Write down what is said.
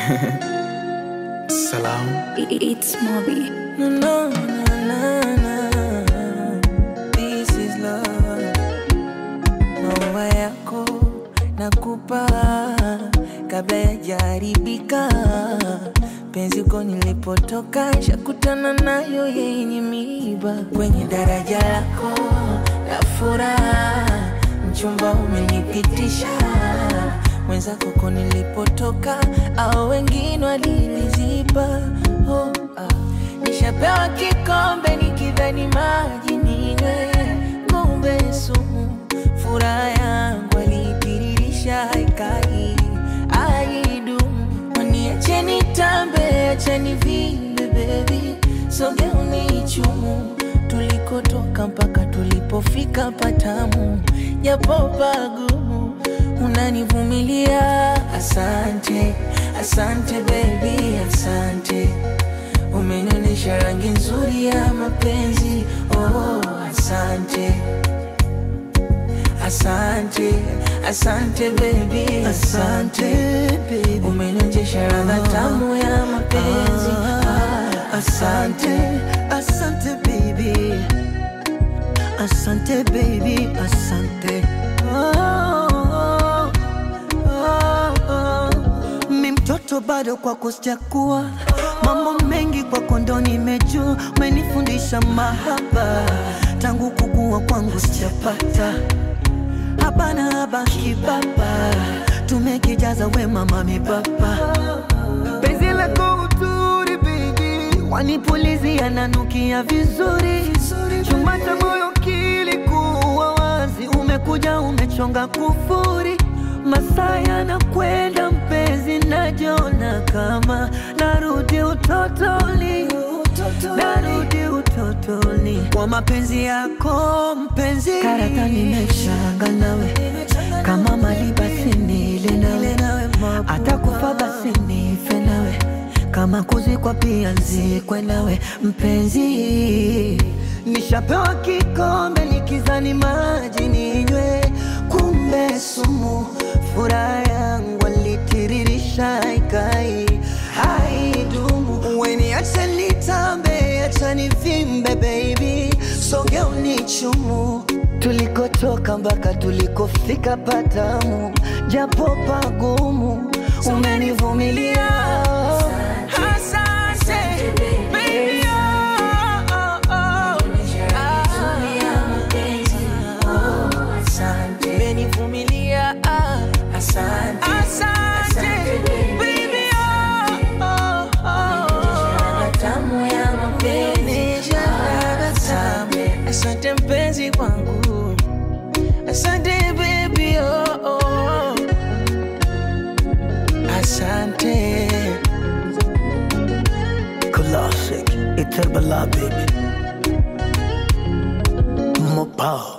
Salam. It's Moby. No, no, no, no, no. This is love. Maua yako nakupa kabla yajaribika. Penzi uko nilipotoka, shakutana nayo yenye miiba kwenye daraja lako la furaha, mchumba umenipitisha mwenzako ko nilipotoka, au wengine waliniziba. Oh, ah. Nishapewa kikombe nikidhani maji ninywe, kumbe sumu. Furaha yangu alitiririsha haikai aidumu. Waniache nitambe, acheni vimbe baby, soge unichumu tulikotoka mpaka tulipofika patamu, japo pagumu unanivumilia. Asante, asante baby, asante umenionyesha rangi nzuri ya mapenzi. Oh, asante, asante, asante baby, asante umenionyesha ladha tamu ya mapenzi. Ah, asante. Asante baby, asante baby, asante. Oh, oh, oh. Mi mtoto bado kwako sijakuwa, mambo mengi kwako ndo nimejua, umenifundisha mahaba tangu kukua kwangu sijapata hapana haba kibaba, tumekijaza wema mami baba penzi lako uturi baby, wanipulizia nanukia vizuri, chumba cha moyo kilikuwa wazi, umekuja umechonga kufuri, masaa yanakwenda mpenzi, najiona kama narudi utotoni, narudi utotoni kwa mapenzi yako mpenzi, karata nimeshanga nawe kama mali basi nile nawe, hata kufa basi nife nawe, kama kuzikwa pia nzikwe nawe mpenzi. Nishapewa kikombe nikizani maji ninywe, kumbe sumu. Furaha yangu alitiririsha ikai haidumu. Weniache nitambe, acha nivimbe baby, soge unichumu tulikotoka mpaka tulikofika patamu, japo pagumu umenivumilia. Asante, baby, oh, oh, oh. Asante, umenivumilia. Ah, Asante, asante, baby, oh, oh, oh. tamu ya mapenzi. Asante, asante mpenzi wangu, asante baby, oh, oh. Asante. Classic, Iterbala baby, Mopao.